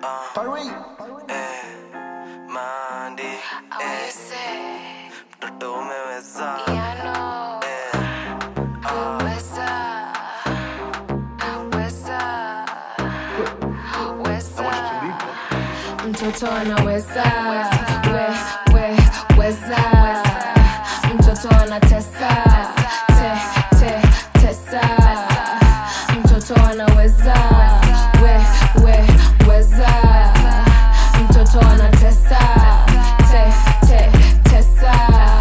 Eh, Mandi, eh, mtoto umeweza eh, mtoto anaweza we, we, weza mtoto anatesa te, te, tesa mtoto anaweza we, we, weza mtoto anatesa te, te, tesa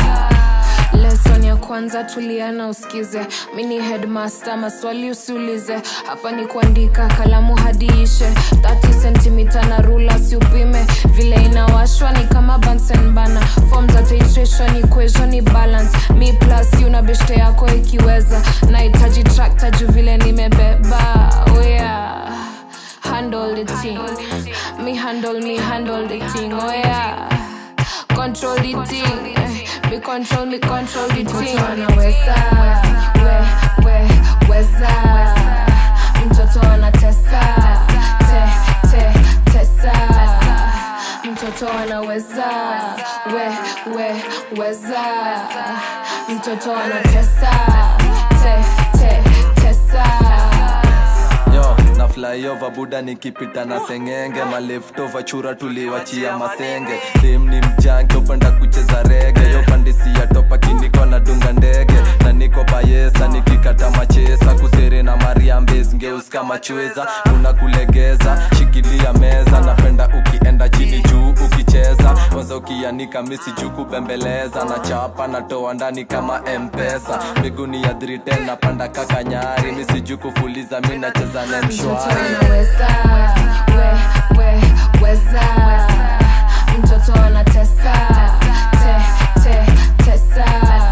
lesson ya kwanza tuliana usikize mini headmaster maswali usiulize hapa ni kuandika kalamu hadi ishe 30 sentimita na rula siupime vile inawashwa ni kama Bunsen bana form za titration equation ni balance mi plus una beshte yako ikiweza nahitaji tractor juu vile nimebeba oh yeah handle the thing me handle me handle the thing oh yeah control the thing eh, me control me control the thing anaweza we we weza mtoto anatesa te te tesa mtoto anaweza we we weza mtoto anatesa te te tesa yo na flyover buda nikipita na sengenge maleftover chura tuliwachia masenge dem ni mjanke upenda kucheza rege yo pandisi ya topa kiniko na dunga ndege na niko bayesa nikikata machesa kusere na mariambes ngeus kama chweza kuna kulegeza shikilia meza napenda ukienda chini juu ukicheza kwanza ukianika misi juu kubembeleza na chapa natoa ndani kama mpesa miguni ya 310 napanda kaka nyari misi juu kufuliza mi nacheza na mtoto mshwari anaweza we we weza mtoto anatesa te te tesa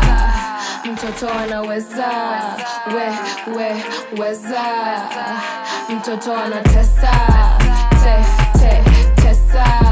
mtoto anaweza we we weza mtoto anatesa te te tesa